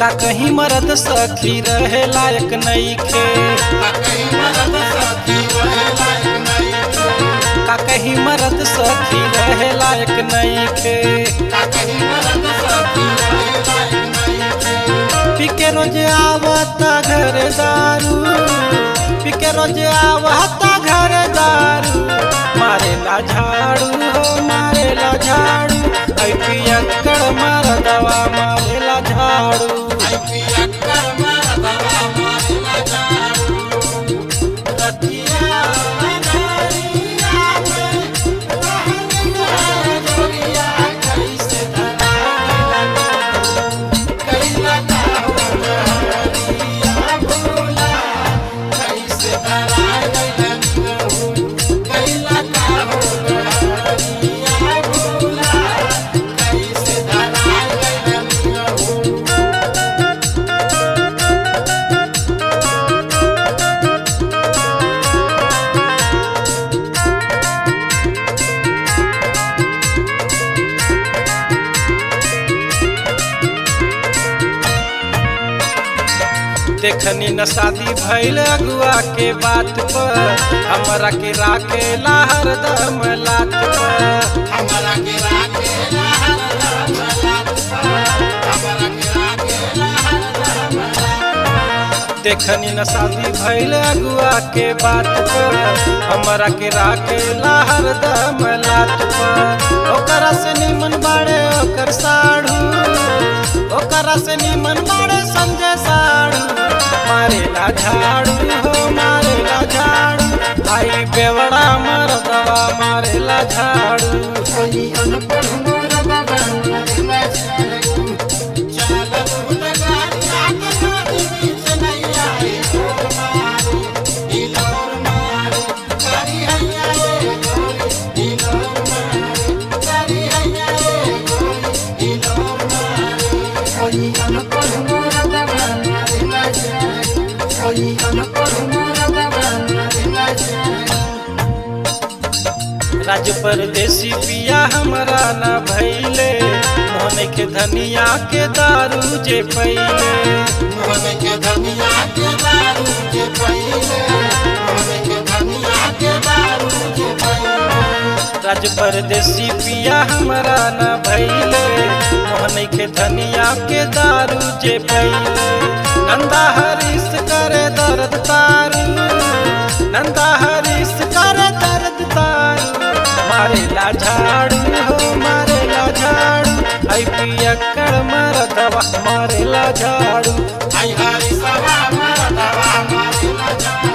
का कहीं मरद सखी रहे लायक नईखे का कहीं मरद सखी रहे लायक नईखे पिके रोज आवता घर दारू पिके रोज आवता घर दारू मारेला झाड़ू हो मारेला झाड़ू ऐ पियक्कड़ मार दवा मारेला झाड़ू रतिया नगरिया में रहनिया जोगिया कैसे धराला कैला का हो रहनिया भोला कैसे धराला कैला का हो रहनिया भोला कैसे धराला देखनी न शादी भइल अगुआ के बात पर हमरा के राखेला हरदम लात पर देखनी न शादी भइल अगुआ के बात पर हमरा के राखेला हरदम लात पर ओकरा से निमन बाड़े ओकर साढ़ू ओकरा से निमन बाड़े संजय साढ़ू मारेला झाड़ू हो मारेला झाड़ू आई बेवड़ा मरदवा मारेला झाड़ू राज परदेसी पिया हमरा न भैले मोहन के धनिया के दारू जे पैले राज परदेसी पिया हमरा न भैले मोहन के धनिया के दारू जे पैले नंदा हरीश करे दर्द तारू नंदा हरीश करे दर्द तारू मारेला झाड़ू हो मारेला झाड़ू आई पियक्कड़ मार दवा मारेला झाड़ू आई हरी सभा मरदवा मारेला झाड़ू